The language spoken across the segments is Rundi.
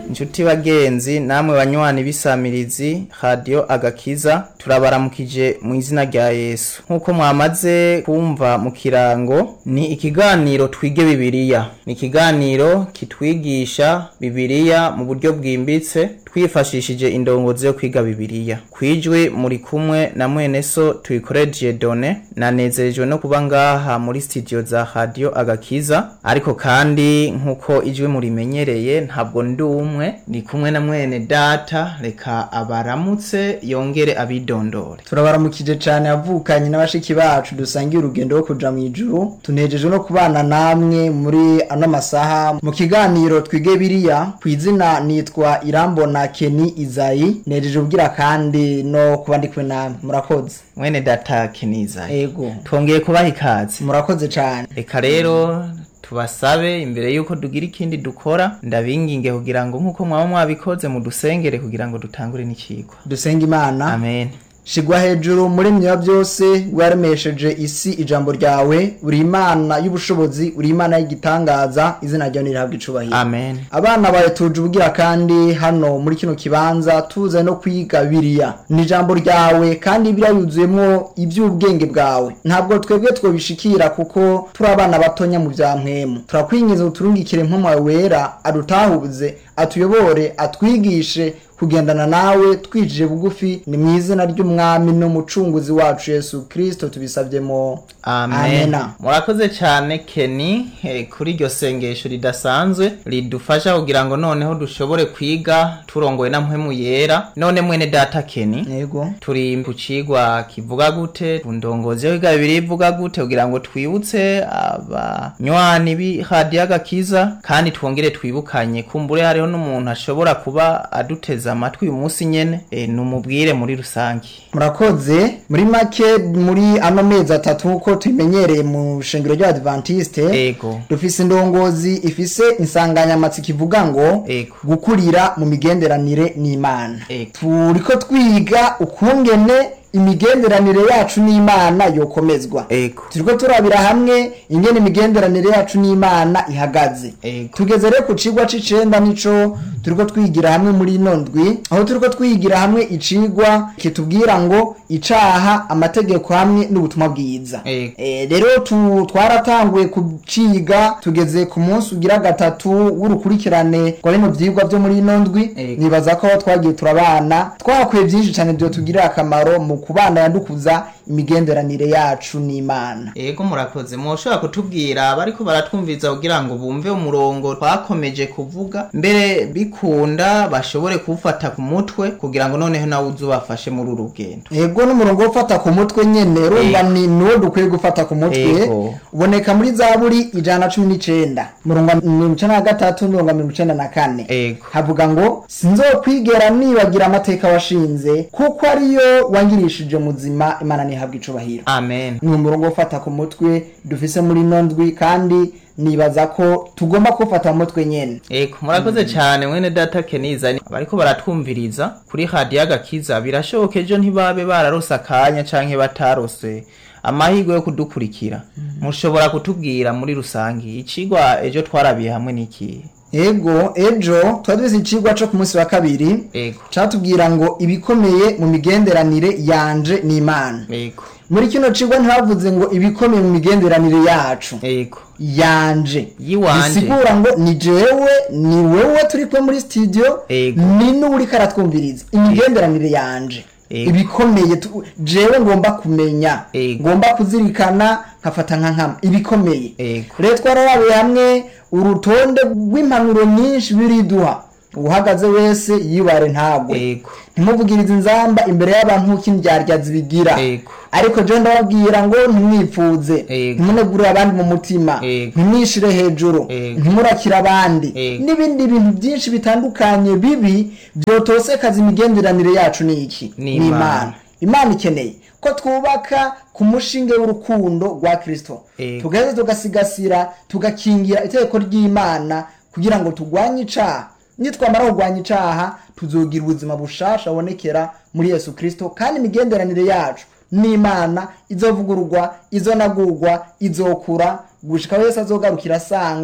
inshuti bagenzi namwe banywanyi b'isamirizi radiyo agakiza turabaramukije mu izina rya yesu nk'uko mwamaze kumva mu kirango ni ikiganiro twige bibiliya ni ikiganiro kitwigisha bibiliya mu buryo bwimbitse twifashishije indongozi yo kwiga bibiliya kwijwi muri kumwe na mwene so tuyikoreje done nanezerejwe no kuba ngaha muri studio za radiyo agakiza ariko kandi nk'uko ijwi murimenyereye ntabwo ndi umwe ni kumwe na mwene data reka abaramutse yongere abidondore turabaramukije cyane avukanye n'abashiki bacu dusangiye urugendo rwo kuja mu ijuru tunejeje no kubana namwe muri ano masaha mu kiganiro twige biriya ku izina nitwa irambona keni izayi nejeje ubwira kandi no kuba ndi kumwe namwe murakoze mwene data keniza ego twongeye kubaha ikaze murakoze cyane reka rero tubasabe imbere yuko dugira ikindi dukora ndabinginge kugira ngo nk'uko mwaba mwabikoze mudusengere kugira ngo dutangure n'ikigwa dusenga imana amen shigwa hejuru muri mya byose waremesheje isi ijambo ryawe uri imana y'ubushobozi uri imana y'igitangaza izina ryawe nirihabwa icubahiro amen abana bawe tuje ubwira kandi hano muri kino kibanza tuze no kwiga biriya ni ijambo ryawe kandi biriya yuzuyemo iby'ubwenge bwawe ntabwo twebwe twobishikira kuko turi abana batonya mu bya mpwemu turakwingiza uturungikire mpamwawe wera adutahuze atuyobore atwigishe kugendana nawe twijije bugufi ni mu izina ry'umwami n'umucunguzi wacu yesu kirisito tubisabyemo amen Amena. murakoze cyane keni eh, kuri iryo sengesho ridasanzwe ridufasha kugira ngo noneho dushobore kwiga turongowe na mpwemu yera none mwene data keni yego turi ku cigwa kivuga gute ku ndongozi yo kwiga bibiri ivuga gute kugira ngo twibutse abanywani b'iradiyo agakiza kandi twongere twibukanye kumbure hariho n'umuntu ashobora kuba aduteze amatwi uyu munsi nyene e, numubwire muri rusange murakoze muri make muri ano mezi atatu nk'uko tubimenyereye mu shengero ry'abadivantiste ego dufise indongozi ifise insanganyamatsiko ivuga ngo ego gukurira mu migenderanire n'imana ego turiko twiga ukungene imigenderanire yacu n'imana yokomezwa ego turiko turabira hamwe ingene imigenderanire yacu n'imana ihagaze ego tugeze rero ku cigwa c'icenda nico turiko twigira hamwe muri ino ndwi aho turiko twigira hamwe icigwa kitubwira ngo icaha amategeko hamwe n'ubutumwa bwiza ego Eh, rero tu- twaratanguye kuciga tugeze ku munsi ugira gatatu w'urukurikirane rwa bino vyigwa vyo muri ino ndwi Ego. nibaza ko aho twagiye turabana twakuye vyinshi cane vyotugirira akamaro mu kubana yandukuza imigenderanire yacu n'imana ego murakoze mwoshobora kutubwira bariko baratwumviza kugira ngo bumve umurongo twakomeje kuvuga mbere bikunda bashobore kuwufata ku mutwe kugira ngo noneho nawe uze ubafashe muri uru rugendo ego n'umurongo wo gufata ku mutwe nyene urumva Ego. ni niwo dukwiye gufata ku mutwe Ego. uboneka muri zaburi ijana na cumi n'icenda umurongo wa mirongo icenda na gatatu n'umurongo wa mirongo icenda na kane ego havuga ngo sinzokwigera nibagira amateka washinze kuko ariyo wangirishije muzima imana ntihabwa icubahiro amen ni umurongo wo gufata ku mutwe dufise muri ino ndwi kandi nibaza ko tugomba kuwufata mu mutwe nyene ego murakoze cyane mwene data keniza bariko baratwumviriza kuri radiyo agakiza birashoboka ejo ntibabe bararose akanya canke batarose amahirwe yo kudukurikira mushobora kutubwira muri rusange icigwa ejo twarabiye hamwe n'ikihe ego ejo twari duzi icigwa co ku munsi wa kabiri ego catubwira ngo ibikomeye mu migenderanire yanje n'imana ego muri kino cigwa ntibavuze ngo ibikomeye mu migenderanire yacu ego yanje Yiwanje. bisigura ngo ni jewe ni wewe turi kumwe muri studio Ego. ni n'uriko aratwumviriza imigenderanire yanje Ego. ibikomeye tu- jewe ngomba kumenya Ego. ngomba kuzirikana nkafata nka nkama ibikomeye ego rero twararabiye hamwe urutonde rw'impanuro nyinshi biriduha uwuhagaze wese yibare ntagwe ego ntimuvugirize inzamba imbere y'abantu nk'uko indyarya zibigira Ego. ariko je ndababwira ngo ntimwipfuze Ego. ntimunegurire abandi mu mutima Ego. ntimwishire hejuru Ego. ntimurakire abandi Ego. n'ibindi bintu byinshi bitandukanye bibi byotosekaza imigenderanire yacu ni iki Ni Imana. imana ikeneye ko twubaka ku mushinge w'urukundo rwa kristo Ego. tugaheza tugasigasira tugakingira itegeko ry'imana kugira ngo turwanye icaha nitwamara kurwanya icaha tuzogira ubuzima bushasha bonekera muri yesu kristo kandi imigenderanire yacu n'imana izovugururwa izonagurwa izokura gushika wese azogarukira asanga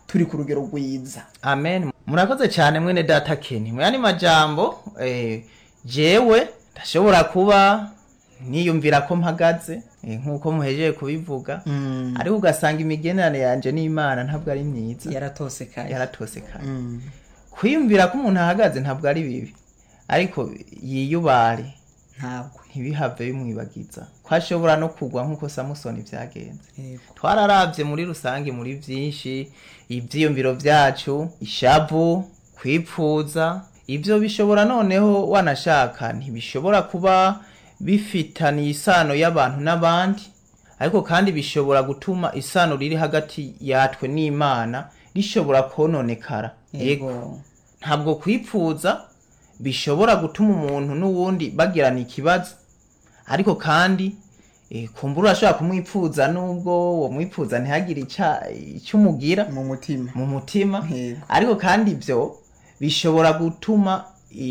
turi ku rugero rwiza amen murakoze cyane mwene data keni mu yandi majambo eh, jewe ndashobora kuba niyumvira ko mpagaze eh, nk'uko muhejeje kubivuga ariko ugasanga imigenderanire yanje n'imana ntabwo ari myiza yaratosekaye yaratosekaye Mm. kwiyumvira ko umuntu ahagaze ntabwo ari bibi ariko yiyubare ntabwo ntibihave bimwibagiza ko ashobora no kugwa nk'uko samusoni byagenze Yego. twararavye muri rusange muri vyinshi ivyiyumviro vyacu ishavu kwipfuza ivyo bishobora noneho wanashaka ntibishobora kuba bifitaniye isano y'abantu n'abandi ariko kandi bishobora gutuma isano riri hagati yatwe n'imana rishobora kononekara yego ntabwo kwipfuza bishobora gutuma umuntu n'uwundi bagirana ikibazo ariko kandi eh, kumbura urashobora kumwipfuza nubwo uwo mwipfuza ntihagire ica- icyo umugira mu mutima mu mutima Yego. ariko kandi ibyo bishobora gutuma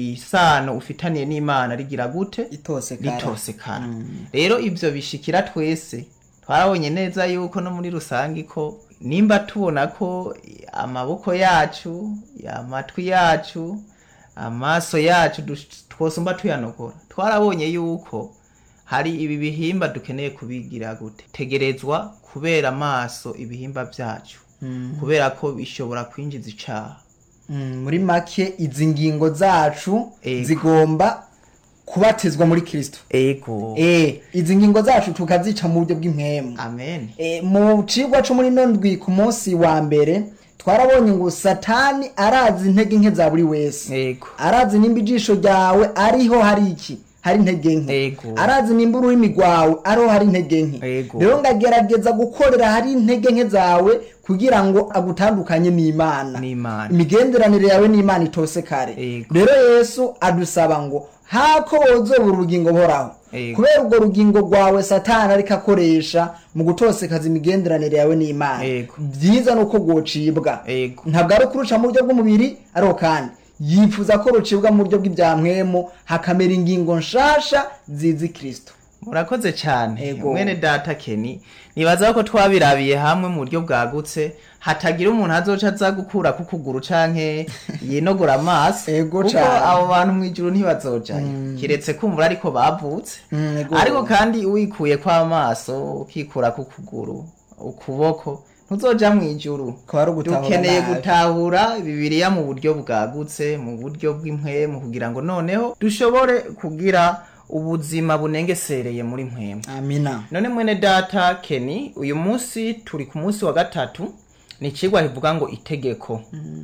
isano ufitaniye n'imana rigira gute itosekara ritosekana rero ibyo bishikira twese twarabonye neza yuko no muri rusange ko nimba tubona ko amaboko yacu amatwi yacu amaso yacu dus- twosumba tuyanogora twarabonye yuko hari ibi bihimba dukeneye kubigira gute tegerezwa kubera amaso ibihimba byacu kubera ko bishobora kwinjiza icaha Mm, muri make izi ngingo zacu Ego. zigomba kubatizwa muri kristo ego eh izi ngingo zacu tukazica mu buryo bw'impwemu amen Eh, mu cigwa co muri nondwi ku munsi wa mbere twarabonye ngo satani arazi intege nke za buri wese ego arazi nimba ijisho ryawe ariho hari iki hari intege nke Ego. arazi nimba ururimi rwawe ariho hari intege nke Ego. rero ngagerageza gukorera hari intege nke zawe kugira ngo agutandukanye n'imana N'Imana. imigenderanire yawe n'imana itose kare Ego. rero yesu adusaba ngo hako wozobura urugingo buhoraho Ego. kubera urwo rugingo rwawe satani ariko akoresha mu gutosekaza imigenderanire yawe n'imana Ego. byiza ni uko rwocibwa Ego. ntabwo ari ukuruca mu buryo bw'umubiri ariko kandi yifuza ko rucibwa mu buryo bw'ibyamwemu hakamera ingingo nshasha zizi kristo murakoze cyane Ego. mwene data keni nibaza ko twabirabiye hamwe mu buryo bwagutse hatagira umuntu azoca aza gukura ku kuguru canke yinogora amaso Ego kuko cane. abo bantu mw'ijuru ntibazojayo kiretse kumvura ariko bavutse Mm, ego. ariko kandi wikuye kw'amaso ukikura ku kuguru ukuboko ntuzoja mw'ijuru Kuba ari ugutahura dukeneye nabi. gutahura bibiliya mu buryo bwagutse mu buryo bw'impwemu kugira ngo noneho dushobore kugira ubuzima bunengesereye muri mpwemu amina none mwene data keni uyu munsi turi ku munsi wa gatatu ni ikigwa kivuga ngo itegeko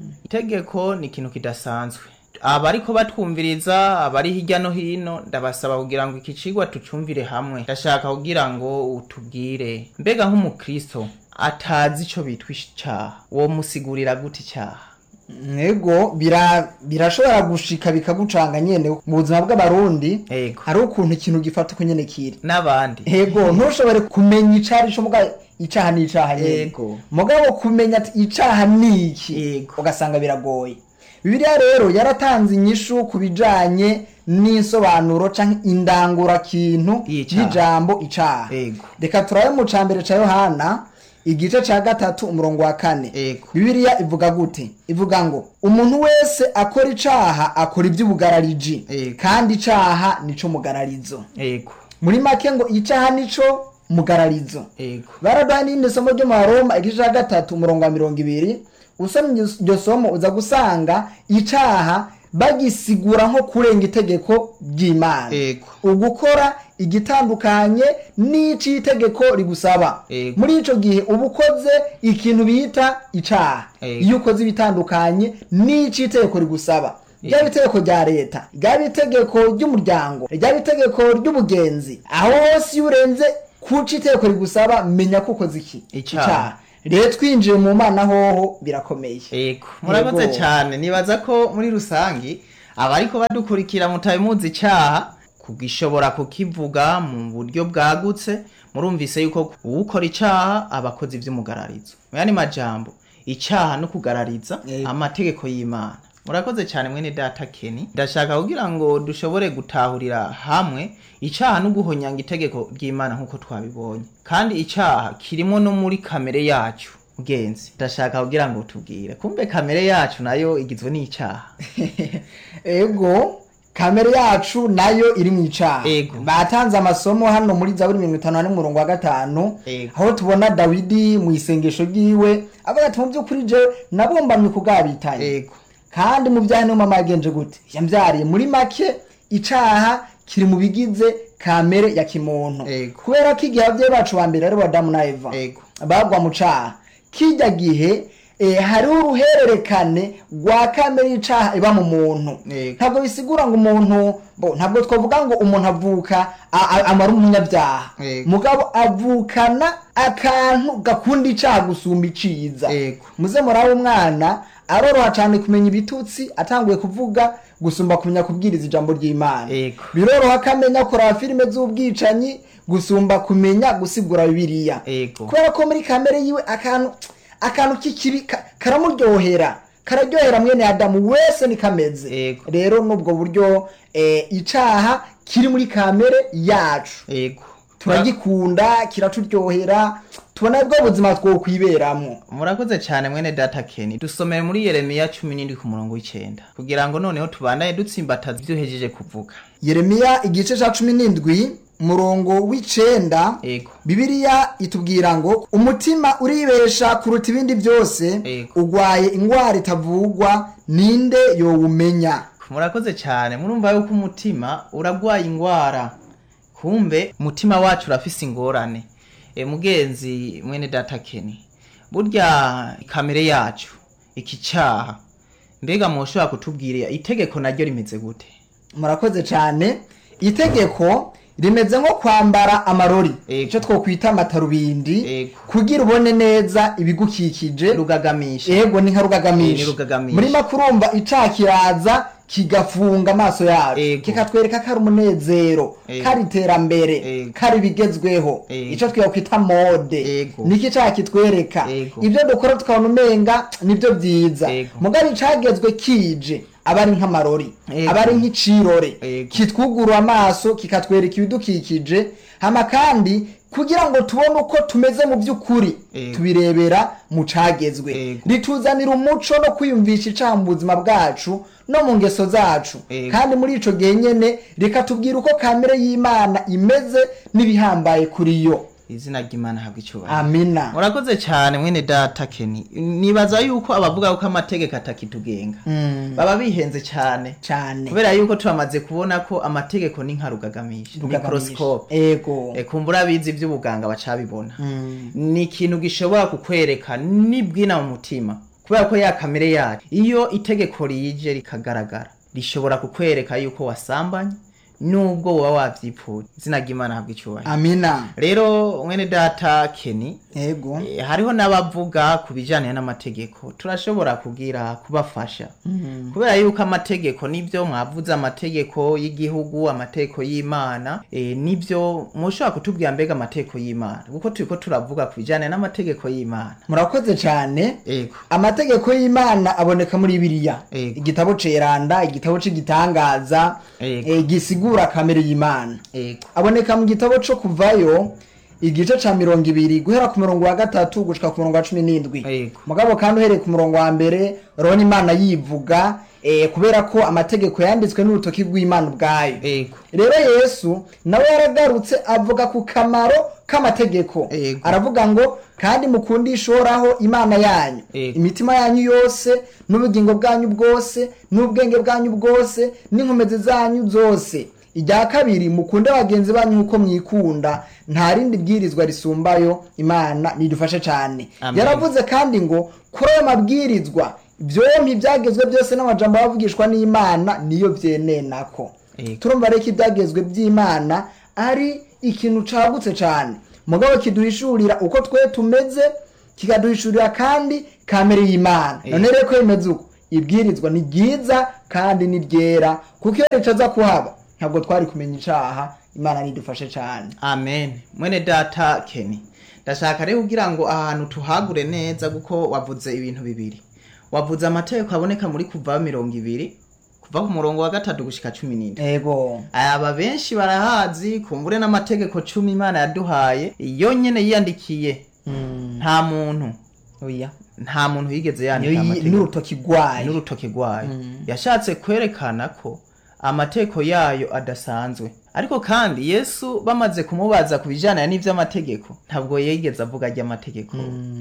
itegeko ni ikintu kidasanzwe abariko batwumviriza abari hirya no hino ndabasaba kugira ngo iki cigwa tucumvire hamwe ndashaka kugira ngo utubwire mbega nk'umukristo atazi ico bitwa icaha uwo musigurira gute icyaha ego bira- birashobora gushika bikagucanga nyene mu buzima bw'abarundi Ego. hari ukuntu ikintu gifata uko nyene kiri n'abandi ego ntushobore kumenya icari co muga icaha ni icaha nyene Ego. mugabo kumenya ati icaha ni iki Ego. ugasanga biragoye bibiliya rero yaratanze inyishu ku bijanye n'insobanuro canke indangurakintu Y'icaha. y'ijambo icaha Ego. reka turabe mu cambere ca yohana igice ca gatatu umurongo wa kane Ego. bibiliya ivuga gute ivuga ngo umuntu wese akora icaha akora ivy'ubugarariji Ego. kandi icaha nico mugararizo ego muri make ngo icaha nico mugararizo ego baraduha n'irindi somo ryo mu baroma igice ca gatatu umurongo wa mirongo ibiri usomye iryo- iryo somo uza gusanga icaha bagisigura nko kurenga itegeko ry'imana Ego. ugukora igitandukanye n'ico itegeko rigusaba Ego. muri ico gihe uba ukoze ikintu bita icaha Ego. iyo ukoze ibitandukanye n'ico itegeko rigusaba ryaba itegeko rya leta ryaba itegeko ry'umuryango ryaba itegeko ry'ubugenzi aho hose iyo urenze kuca itegeko rigusaba menya ko ukoze iki Icaha. rero twinjiye mu mana hoho birakomeye Ego, murakoze Yego. cyane nibaza ko muri rusangi abariko badukurikira mutabimuzi icaha kugishobora kukivuga mu buryo bwagutse murumvise yuko uwukora icaha aba akoze ivy'umugararizo mu yandi majambo icaha no kugarariza Yego. amategeko y'imana murakoze cyane mwene data keni ndashaka kugira ngo dushobore gutahurira hamwe icaha no guhonyanga itegeko ry'imana nk'uko twabibonye kandi icaha kirimo no muri kamere yacu mugenzi ndashaka kugira ngo tubwire kumbe kamere yacu nayo igizwe n'icaha ego kamere yacu nayo iri mu icaha Ego. batanze amasomo hano muri zaburi mirongo itanu na n'umurongo wa gatanu Ego. aho tubona dawidi mu isengesho ryiwe avuga ati mu by'ukuri jewe nabumbamye kugabitanye ego kandi mu byaha niyo mama yagenje gute yambyariye muri make icaha kiri mu bigize kamere ya kimuntu Ego. kubera ko igihe ababyeyi bacu ba mbere ari bo adamu na eva Ego. bagwa mu caha kijya gihe eh, hariho uruhererekane rwa kamere y'icaha iba mu muntu Ego. ntabwo bisigura ngo umuntu bo ntabwo twavuga ngo umuntu avuka a- a- amara umunyabyaha Ego. mugabo avukana akantu gakunda icaha gusumba iciza Ego. muze murabe umwana aroroha cyane kumenya ibitutsi atanguye kuvuga gusumba kumenya kubwiriza ijambo ry'imana Ego. biroroha ko amenya kuraba filime z'ubwicanyi gusumba kumenya gusigura bibiliya Ego. kubera ko muri kamere yiwe akantu akantu k'ikibi ka- karamuryohera kararyohera mwene adamu wese ni kameze Ego. rero n'ubwo buryo eh, icaha kiri muri kamere yacu ego turagikunda kiraturyohera tubona bwo buzima twokwiberamwo murakoze cyane mwene data keni dusomere muri yeremiya cumi n'indwi ku murongo w'icenda kugira ngo noneho tubandanye dutsimbataza ibyo uhejeje kuvuga yeremiya igice ca cumi n'indwi murongo w'icenda ego bibiliya itubwira ngo umutima uribesha kuruta ibindi byose Ego. ugwaye ingwara itavugwa ninde yowumenya murakoze cyane murumva yuko umutima uragwaye ingwara kumbe umutima wacu urafise ingorane e, mugenzi mwene data keni burya kamere yacu iki cyaha mbega mushobora kutubwira itegeko naryo rimeze gute murakoze cyane itegeko rimeze nko kwambara amarori Ego. icyo twokwita amatarubindi Ego. kugira ubone neza ibigukikije rugagamisha ego ni nka Eh, rugagamisha ni rugagamisha. muri make urumva icaha kiraza kigafunga amaso yacu Ego. kikatwereka ko ari umunezero Ego. ko ari iterambere Ego. ko ari ibigezweho Ego. icyo twakwita mode Ego. niki icaha kitwereka Ego. ibyo dukora tukabona umenga nibyo byiza Ego. mugabo icagezwe kije aba ari nk'amarori Ego. aba ari nk'icirore Ego. kitwugurura amaso kikatwereka ibidukikije hama kandi kugira ngo tubone uko tumeze mu by'ukuri Ego. tubirebera mu cagezwe Ego. rituzanira umuco no kwiyumvisha icaha mu buzima bwacu no mu ngeso zacu Ego. kandi muri ico gihe nyene rikatubwira uko kamere y'imana imeze n'ibihambaye kuri yo izina ry'imana habwa icyubahiro amina murakoze cyane mwene data keni nibaza yuko abavuga ko amategeko atakitugenga Mm, baba bihenze cyane cane kubera yuko turamaze kubona ko amategeko ni nka rugagamisha mikorosikope ego kumbura abizi iby'ubuganga bacabibona Mm, ni ikintu gishobora kukwereka nibwina mu mutima kubera ko ya kamere yacu iyo itegeko rije rikagaragara rishobora kukwereka yuko wasambanye nubwo woba wabyipfuye izina ry'imana habwa icyubahiro amina rero mwene data keni ego Eh, hariho n'abavuga ku bijyanye n'amategeko turashobora kugira kubafasha kubera yuko amategeko nibyo mwavuze amategeko y'igihugu amategeko y'imana eh, nibyo mushobora kutubwira mbega amategeko y'imana kuko turiko turavuga ku bijyanye n'amategeko y'imana murakoze cane ego amategeko y'imana aboneka muri biriya Ego. igitabo ceranda igitabo c'igitangaza Ego. eh, gisigura kamere y'imana ego aboneka mu gitabo co kuvayo igice ca mirongo ibiri guhera ku murongo wa gatatu gushika ku murongo wa cumi n'indwi Ego. mugabo kandi uhereye ku murongo wa mbere urabona imana yivuga eh, kubera ko amategeko yanditswe n'urutoki rw'imana ubwayo ego rero yesu nawe yaragarutse avuga ku kamaro k'amategeko Ego. aravuga ngo kandi mukundishe uhoraho imana yanyu Ego. imitima yanyu yose n'ubugingo bwanyu bwose n'ubwenge bwanyu bwose n'inkomezi zanyu zose irya kabiri mukunde bagenzi banyu nk'uko mwikunda nta rindi bwirizwa risumbayo imana nidufashe cyane Amen. yaravuze kandi ngo kuri ayo mabwirizwa byompi ibyagezwe byose n'amajambo bavugishwa n'imana niyo byenenako Ego. turumva rero ko ibyagezwe by'imana ari ikintu cagutse cyane mugabo kiduhishurira uko twe tumeze kikaduhishurira kandi kamere y'imana Ego. none rero ko bimeze uko ibwirizwa ni ryiza kandi ni ryera kuko iyo ricaza kuhaba ntabwo twari kumenya icaha imana nidufashe cyane amen mwene data keni ndashaka rero kugira ngo ahantu tuhagure neza kuko wavuze ibintu bibiri wavuze amategeko aboneka muri kuva mirongo ibiri kuva ku murongo wa gatatu gushika cumi n'indwi ego aba benshi barahazi kumbure n'amategeko cumi imana yaduhaye iyo nyene yiyandikiye Mm, nta muntu oya nta muntu yigeze niyo yandika yi- amategeko n'urutoki rwayo n'urutoki rwayo yashatse kwerekana ko amategeko yayo adasanzwe ariko kandi yesu bamaze kumubaza ku bijyanye n'iby'amategeko ntabwo yigeze avuga ry'amategeko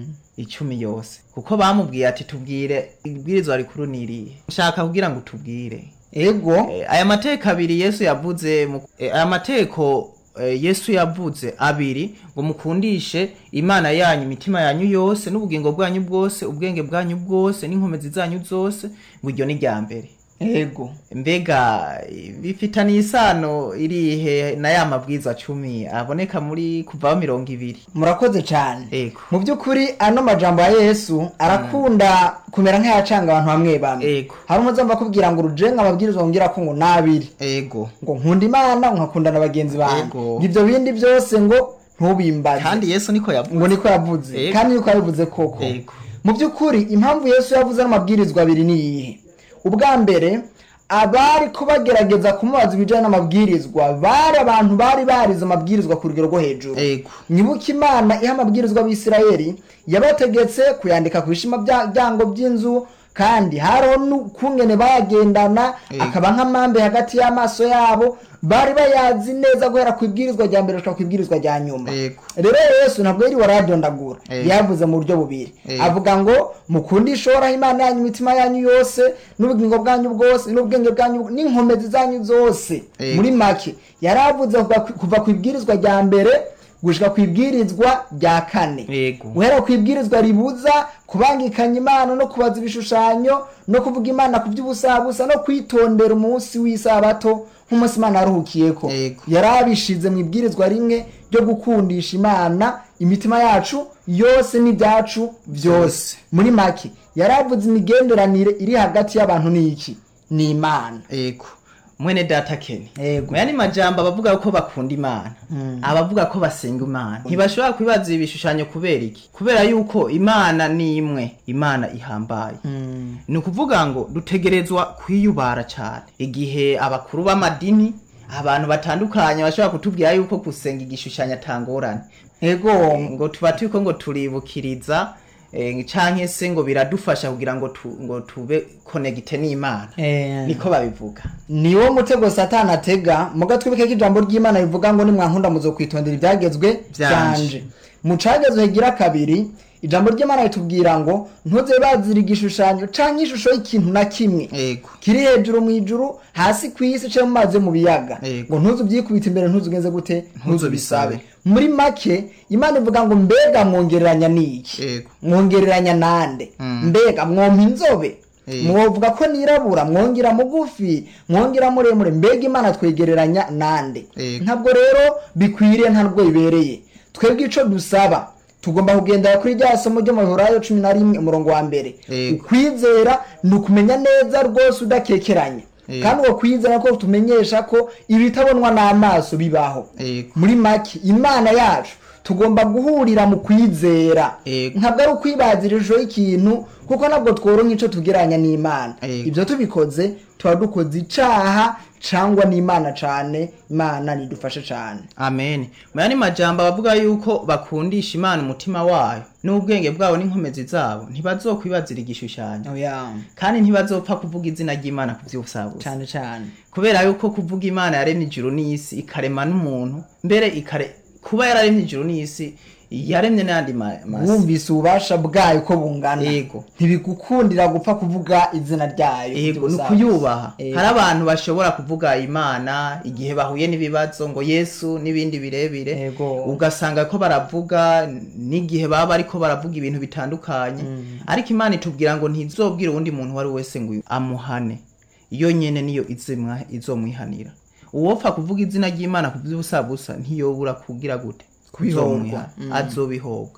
icumi yose kuko bamubwiye ati tubwire ibwirizwa rikuru ni irihe nshaka kugira ngo tubwire ego Eh, aya mateko abiri yesu yavuze mu- eh, aya mateko eh, yesu yavuze abiri ngo mukundishe imana yanyu imitima yanyu yose n'ubugingo bwanyu bwose ubwenge bwanyu bwose n'inkomezi zanyu zose ngo iryo ni rya mbere ego mbega eh, bifitaniye isano irihe na ya mabwirizwa cumi aboneka muri kuvaho mirongo ibiri murakoze cyane ego mu by'ukuri ano majambo ya yesu arakunda kumera nk'ayacanga abantu bamwe bamwe ego hari umuzamba akubwira ngo urujenga amabwirizwa ngira ko ngo nabiri ego ngo nkunda imana nkakunda na bagenzi banjye Ego. ngo ibyo bindi byose ngo ntubimbaze kandi yesu niko yavuze ngo niko yavuze Ego. kandi niko yabivuze koko Ego. mu by'ukuri impamvu yesu yavuze n'amabwirizwa abiri ni iyihe ubwa mbere abari ko bagerageza kumubaza ibijyanye n'amabwirizwa bari abantu bari barize amabwirizwa ku rugero rwo hejuru ego nyibuka imana iha amabwirizwa abisirayeli yabategetse kuyandika ku bishima bya- byango by'inzu kandi hariho n'ukungene bayagendana Ego. akaba nk'amambe hagati y'amaso yabo bari bayazi neza guhera ku ibwirizwa rya mbere gushika ku ibwirizwa rya nyuma Ego. rero yesu ntabwo yari waradondagura Ego. yavuze mu buryo bubiri Ego. avuga ngo mukundishe uhoraho imana yanyu imitima yanyu yose n'ubugingo bwanyu bwose n'ubwenge bwanyu n'inkomezi zanyu zose Ego. muri make yari avuze kuva ku- kuva ku ibwirizwa rya mbere gushika ku ibwirizwa rya kane Ego. guhera ku ibwirizwa ribuza kubangikanya imana no kubaza ibishushanyo no kuvuga imana ku by'ubusabusa no kwitondera umunsi w'isabato nk'umunsi imana yaruhukiyeko Ego. yari abishize mu ibwirizwa rimwe ryo gukundisha imana imitima yacu yose n'ibyacu byose muri make yari avuze imigenderanire iri hagati y'abantu n'iki ni imana ego mwene data kene Ego. mu yandi majambo abavuga ko bakunda imana abavuga ko basenga imana ntibashobora kwibaza ibishushanyo kubera iki kubera yuko imana ni imwe imana ihambaye ni ukuvuga ngo dutegerezwa kwiyubara cyane igihe abakuru b'amadini abantu batandukanye bashobora kutubwira yuko gusenga igishushanyo atangorane ego ngo tuba turiko ngo turibukiriza eh, canke se ngo biradufasha kugira ngo tu, ngo tube konegite n'imana Eh, niko babivuga niwo mutego satani atega muga twibike ko ijambo ry'imana rivuga ngo nimwankunda muzokwitondera ibyagezwe Byanje. byanje mu cagezwe higira kabiri ijambo ry'imana ritubwira ngo ntuze bazira igishushanyo canke ishusho y'ikintu na kimwe ego kiri hejuru mu ijuru hasi ku isi canke mu mazi yo mu biyaga Yego. ngo ntuze ubyikubita imbere ntuze ugenze gute Ntuze ubisabe. muri make imana ivuga ngo mbega mwongereranya n'iki Yego. mwongereranya nande Mm. mbega mwompa inzobe Yego. mwovuga ko nirabura mwongera mugufi mwongera muremure mbega imana twegereranya nande Yego. ntabwo rero bikwiriye ntabwo bibereye twebwe ico dusaba tugomba kugendera kuri rya somo ryo mu Hurayo cumi na rimwe umurongo wa mbere Yego. ukwizera ni ukumenya neza rwose udakekeranya Yego. kandi uko kwizera ko tumenyesha ko ibitabonwa n'amaso bibaho Yego. muri make imana yacu tugomba guhurira mu kwizera Yego. ntabwo ari ukwibazira ishusho y'ikintu kuko ntabwo tworonka ico tugereranya n'imana Yego. ibyo tubikoze tuba dukoze icaha cangwa n'imana cane imana nidufashe cane amen mu yandi majambo abavuga yuko bakundisha imana umutima wayo n'ubwenge bwabo n'inkomezi zabo ntibazokwibazira igishushanyo oya kandi ntibazopfa kuvuga izina ry'imana ku vy'ubusabusa cane cane kubera yuko kuvuga imana yaremye ijuru n'isi ikarema n'umuntu mbere ikare kuba yararemye ijuru n'isi yaremye n'ayandi ma- masi wumvise ububasha bwayo ko bungana Yego. ntibigukundira gupfa kuvuga izina ryayo yego ni by'ubusabusa. ukuyubaha Yego. hari abantu bashobora kuvuga imana igihe bahuye n'ibibazo ngo yesu n'ibindi birebire Yego. ugasanga ko baravuga n'igihe baba bariko baravuga ibintu bitandukanye ariko imana itubwira ngo ntizobwire uwundi muntu uwo ari we wese ngo amuhane iyo nyene niyo izimwa- izomwihanira uwopfa kuvuga izina ry'imana ku by'ubusabusa ntiyobura kugira gute Kubihorwa. Bizomwihana. azobihobwa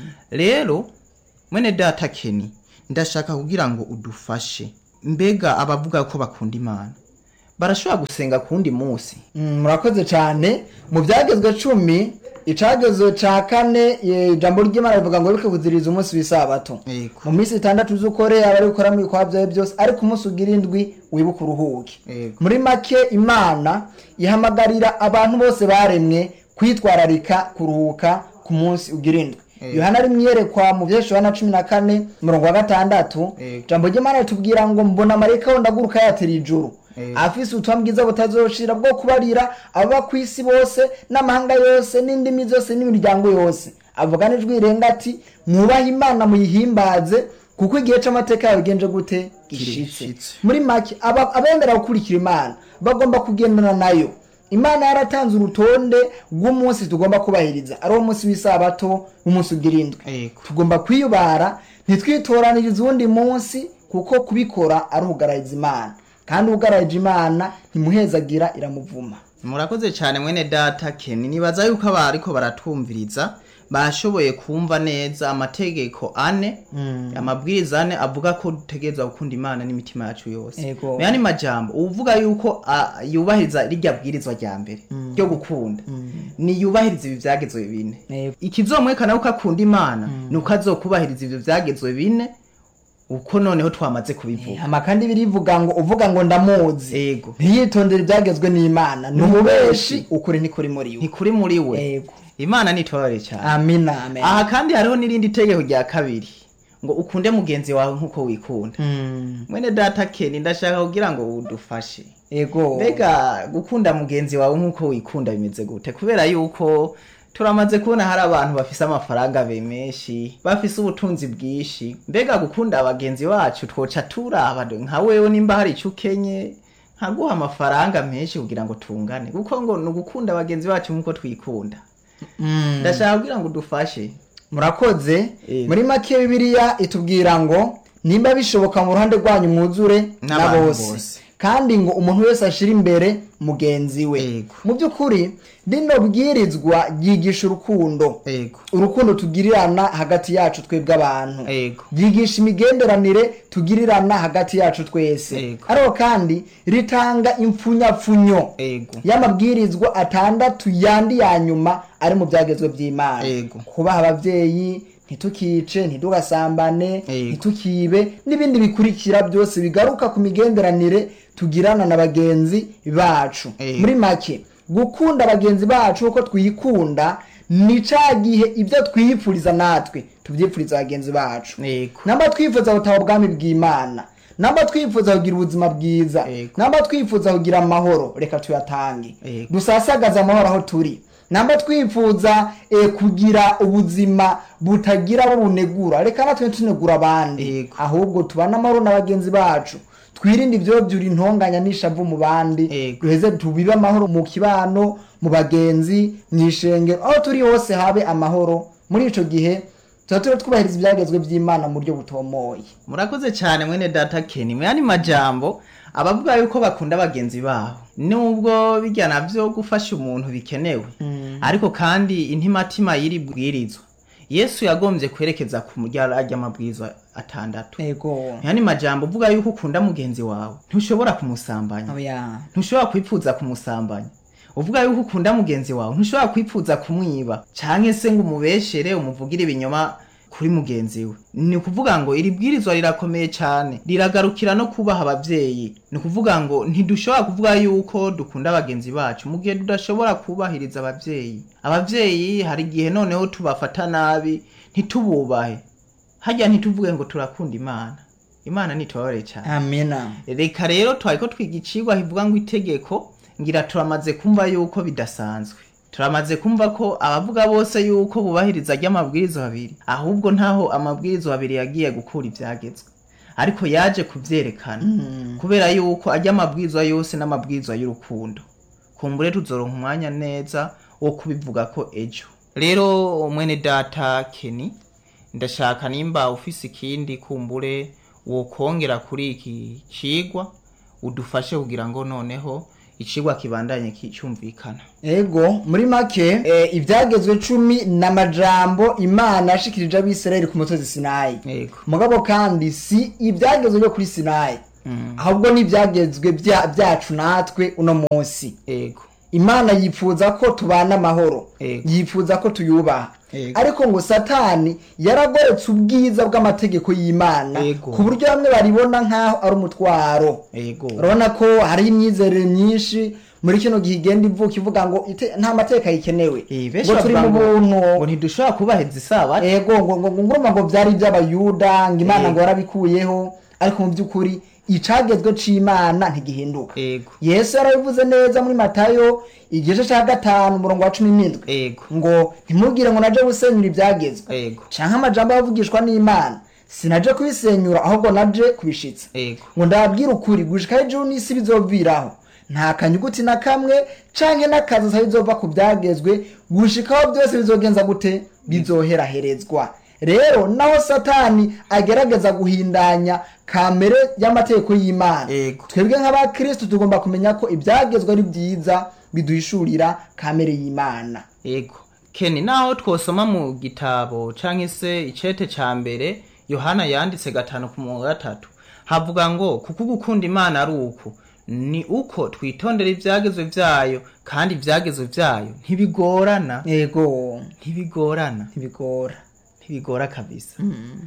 rero mwene data keni ndashaka kugira ngo udufashe mbega abavuga ko bakunda imana barashobora gusenga ku wundi munsi Mm, murakoze cyane mu byagezwe cumi icagezwe ca kane eh, ijambo ry'imana rivuga ngo wibuke kuziriza umunsi w'isabato Yego. mu minsi itandatu z'ukore abari gukora mu bikorwa byawe byose ariko umunsi ugira indwi wibuke uruhuke Yego. muri make imana ihamagarira abantu bose baremwe kwitwararika kuruhuka ku munsi ugira indwi Ego. yohana ari mwiyerekwa mu vyesho yohana cumi na kane umurongo wa gatandatu Ego. ijambo ry'imana ritubwira ngo mbona marayika wundi aguruka yatera ijuru Ego. afise ubutumwa bwiza butazoshira bwo kubarira ababa ku isi bose n'amahanga yose n'indimi zose n'imiryango yose avuga n'ijwi rirenga ati mwubahe imana muyihimbaze kuko igihe c'amateka yawe genje gute gishitse Gishitse. muri make aba- abemera gukurikira imana bagomba kugendana nayo imana yaratanze urutonde rw'umunsi tugomba kubahiriza ari wo munsi w'isabato w'umunsi ugirindwe Ego. tugomba kwiyubara ntitwitoranirize uwundi munsi kuko kubikora ari ugarariza imana kandi ugararije imana ntimuhezagira iramuvuma murakoze cyane mwene data Ken nibaza yuko aba ariko baratwumviriza bashoboye kumva neza amategeko ane amabwiriza ane avuga ko dutegereza gukunda imana n'imitima yacu yose Ego. mu yandi majambo uvuga yuko ah, yubahiriza rirya bwirizwa rya mbere ryo gukunda ni yubahiriza ibi vyagezwe bine Ego. ikizomwekana yuko akunda imana ni uko azokubahiriza ivyo vyagezwe bine uko noneho twamaze kubivuga hama kandi birivuga ngo uvuga ngo ndamuzi ego ntiyitondere ibyagezwe n'imana ni umubeshi ukuri ntikuri muri we ntikuri muri we Ego. imana nitore cyane amina amen aha kandi hariho n'irindi tegeko rya kabiri ngo ukunde mugenzi wawe nk'uko wikunda Mm. mwene data keni ndashaka kugira ngo udufashe ego mbega gukunda mugenzi wawe nk'uko wikunda bimeze gute kubera yuko turamaze kubona hari abantu bafise amafaranga be menshi bafise ubutunzi bwinshi mbega gukunda abagenzi bacu twoca turaba do- nka wewe nimba hari icyo ukenye nkaguha amafaranga menshi kugira ngo tungane kuko ngo ni ugukunda abagenzi bacu nk'uko twikunda Mm. ndashaka kugira ngo udufashe murakoze Ego. muri make bibiliya itubwira ngo nimba bishoboka mu ruhande rwanyu mwuzure na N'abantu bose bose. kandi ngo umuntu wese ashire imbere mugenzi we Ego. mu by'ukuri rino bwirizwa ryigisha urukundo ego urukundo tugirirana hagati yacu twebwe abantu ego ryigisha imigenderanire tugirirana hagati yacu twese Ego. ariko kandi ritanga impfunyapfunyo ego y'amabwirizwa atandatu yandi ya nyuma ari mu byagezwe by'imana Ego. kubaha ababyeyi ntitukice ntitugasambane Ego. ntitukibe n'ibindi bikurikira byose bigaruka ku migenderanire tugirana na bagenzi bacu Ego. muri make gukunda bagenzi bacu uko twikunda ni ca gihe ibyo twiyipfuriza natwe tubyipfuriza bagenzi bacu ego namba twifuza gutaha ubwami bw'imana namba twifuza kugira ubuzima bwiza Ego. namba twifuza kugira amahoro reka tuyatange Ego. dusasagaze amahoro aho turi namba twifuza eh, kugira ubuzima butagira abo bunegura reka natwe tunegura abandi Ego. ahubwo tubane amahoro na bagenzi bacu twirinde ibyo byura intonganya n'ishavu mu bandi Ego. duheze tubibe amahoro mu kibano mu bagenzi mu ishengero aho turi hose habe amahoro muri ico gihe tuba turi twubahiriza ibyagezwe by'imana mu buryo butomoye murakoze cyane mwene data keni mu yandi majambo abavuga yuko bakunda bagenzi babo nubwo bijya navyo gufasha umuntu bikenewe ariko kandi intimatima y'iri bwirizwa yesu yagombye kwerekeza ku murya ry'amabwirizwa atandatu ego mu yandi majambo uvuga yuko ukunda mugenzi wawe ntushobora kumusambanya oya ntushobora kwipfuza kumusambanya uvuga yuko ukunda mugenzi wawe ntushobora kwipfuza kumwiba canke se ngo umubeshere umuvugire ibinyoma kuri mugenzi we ni ukuvuga ngo iri bwirizwa rirakomeye cyane riragarukira no kubaha abavyeyi ni ukuvuga ngo ntidushobora kuvuga yuko dukunda bagenzi bacu mu gihe tudashobora kubahiriza abavyeyi abavyeyi hari igihe noneho tubafata nabi ntitububahe harya ntituvuge ngo turakunda imana imana nitubabare cyane amina reka rero twariko twiga icigwa kivuga ngo itegeko ngira turamaze kumva yuko bidasanzwe turamaze kumva ko abavuga bose yuko bubahiriza ry'amabwiriza abiri ahubwo ntaho amabwiriza abiri yagiye gukura ivyagezwe ariko yaje kuvyerekana kubera yuko ajya amabwiriza yose n'amabwiriza y'urukundo kumbure tuzoronka umwanya neza wo kubivuga ko ejo rero mwene data keni ndashaka nimba ufise ikindi kumbure wokongera kuri iki cigwa udufashe kugira ngo noneho icigwa kibandanye ki- cyumvikana ego muri make eh, ibyagezwe cumi n'amajambo imana yashikirije abisirayeli ku musozi sinayi yego mugabo kandi si ibyagezwe byo kuri sinayi Mm. ahubwo ni ibyagezwe bya- byacu natwe uno munsi yego imana yifuza ko tubana amahoro Ego. yifuza ko tuyubaha Ego. ariko ngo satani yaragoretse ubwiza bw'amategeko y'imana Ego. ku buryo bamwe baribona nk'aho ari umutwaro ego urabona ko hari imyizerere myinshi muri kino gihe igenda ivuka ivuga ngo ite- nta mateka yikenewe Eh, benshi ngo turi bavuga mu ngo- buntu ngo ntidushobora kubahiriza isabato ego ngo ngo ngo nguruma ngo byari iby'abayuda ngo imana Ego. ngo yarabikuyeho ariko mu by'ukuri icagezwe c'imana ntigihinduka ego yesu yarabivuze neza muri matayo igice ca gatanu umurongo wa cumi n'indwi ego ngo ntimubwire ngo naje gusenyura ibyagezwe ego canke amajambo yavugishwa n'imana sinaje kubisenyura ahubwo naje kubishitsa ego ngo ndababwire ukuri gushika ijuru n'isi bizoviraho nta kanyuguti na kamwe canke n'akazi sa bizova ku byagezwe gushikaho byose bizogenza gute bizoheraherezwa rero naho satani agerageza guhindanya kamere y'amategeko y'imana Ego. twebwe nk'abakristo tugomba kumenya ko ibyagezwe ari byiza biduhishurira kamere y'imana ego keni naho twosoma mu gitabo canke se icete ca mbere yohana yanditse gatanu ku murongo wa gatatu havuga ngo kuko gukunda imana ari uku ni uko twitondera ivyagezwe vyayo kandi ivyagezwe vyayo ntibigorana yego ntibigorana ntibigora ntibigora kabisa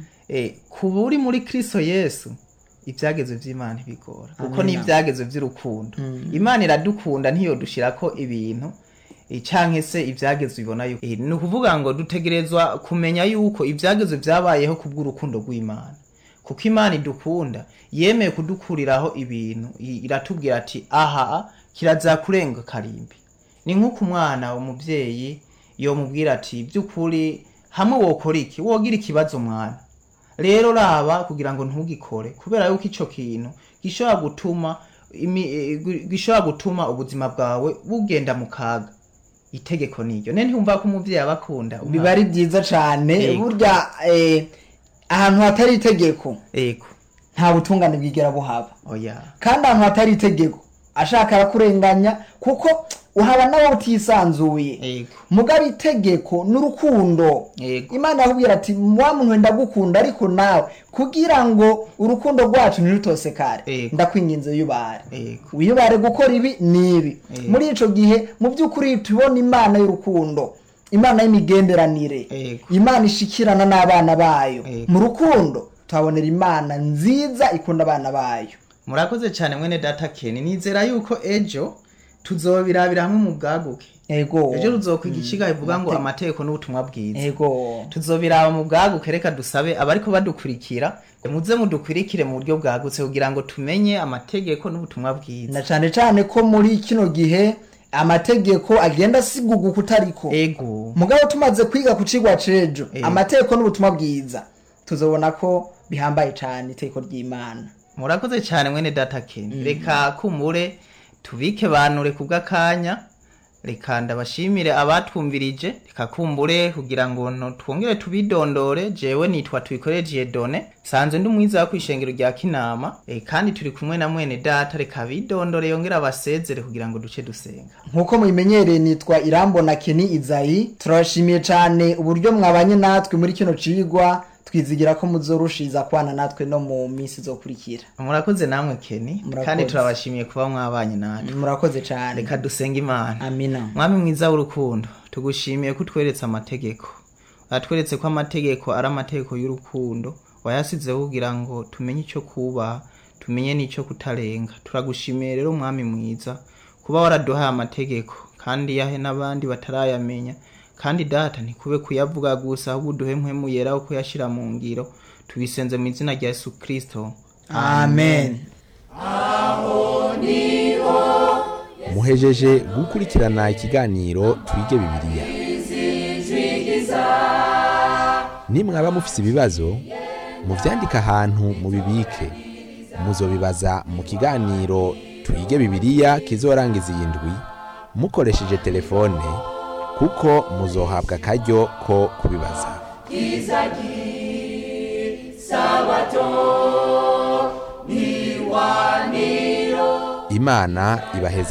eh kuba uri muri kristo yesu ivyagezwe vy'imana ntibigora kuko ni Amina. ivyagezwe vy'urukundo imana iradukunda ntiyodushirako ibintu eh, canke se ivyagezwe ibona yuko Eh, ni ukuvuga ngo dutegerezwa kumenya yuko ivyagezwe vyabayeho kubw'urukundo rw'imana kuko imana idukunda yemeye kudukuriraho ibintu i- iratubwira ati aha kiraza kurenga karimbi ni nk'uko umwana umubyeyi yomubwira ati by'ukuri hamwe wokora iki wogira ikibazo mwana rero raba kugira ngo ntugikore kubera yuko ico kintu gishobora gutuma imi- eh, gu- gishobora gutuma ubuzima bwawe bugenda mu kaga itegeko niryo ne ntiwumva ko umuvyeyi aba akunda umwana? biba ari byiza cane Yego. burya eh, ahantu hatari itegeko ego nta butungane bwigera buhaba oya kandi ahantu hatari itegeko ashaka arakurenganya kuko uhaba nawe utisanzuye ego mugabo itegeko n'urukundo Yego. imana yakubwira ati wa muntu wenda gukunda ariko nawe kugira ngo urukundo rwacu ntirutosekare Yego. ndakwinginze wiyubare ego wiyubare gukora ibi n'ibi Yego. muri ico gihe mu by'ukuri tubona imana y'urukundo imana y'imigenderanire Yego. imana ishikirana n'abana bayo Yego. mu rukundo tuhabonera imana nziza ikunda abana bayo murakoze cyane mwene data keni nizera yuko ejo tuzobirabira hamwe mu bwaguke ego ejo tuzokwiga ikiga bivuga ngo amategeko n'ubutumwa bwiza ego tuzobiraba mu bwaguke reka dusabe abariko badukurikira ngo muze mudukurikire mu buryo bwagutse kugira ngo tumenye amategeko n'ubutumwa bwiza na cane cane ko muri kino gihe amategeko agenda asiguga kutariko ego mugabo tumaze kwiga ku cigwa cejo Eh. amategeko n'ubutumwa bwiza tuzobona ko bihambaye cane itegeko ry'imana murakoze cyane mwene data keni reka kumure tubike banure kubw'akanya reka ndabashimire abatwumvirije reka kumbure kugira ngo no twongere tubidondore jewe nitwa tubikoreje done sanzwe ndi umwiza wo kwishengero rya kinama e, kandi turi kumwe na mwene data reka bidondore yongere abasezere kugira ngo duce dusenga nk'uko mubimenyereye nitwa irambona keni izayi turabashimiye cane uburyo mwabanye natwe muri kino cigwa twizigira ko muzorushiza kwana natwe no mu minsi izokurikira murakoze namwe keni Murakoze. kandi turabashimiye kuba mwabanye natwe murakoze cane reka dusenge imana amina mwami mwiza w'urukundo tugushimiye ko utweretse amategeko watweretse ko amategeko ari amategeko y'urukundo wayasizeho kugira ngo tumenye icyo kubaha tumenye n'icyo kutarenga turagushimiye rero mwami mwiza kuba waraduhaye amategeko kandi yahe n'abandi batarayamenya kandi data ntikube kuyavuga gusa ahubwo uduhe mpwemu yera wo kuyashyira mu ngiro tubisenze mu izina rya yesu kirisito amen muhejeje gukurikirana ikiganiro twige bibiliya nimwaba mufise ibibazo muvyandike ahantu mubibike muzobibaza mu kiganiro twige bibiliya kizorangiza iyi ndwi mukoresheje telefone kuko muzohabwa akaryo ko kubibaza imana ibaheze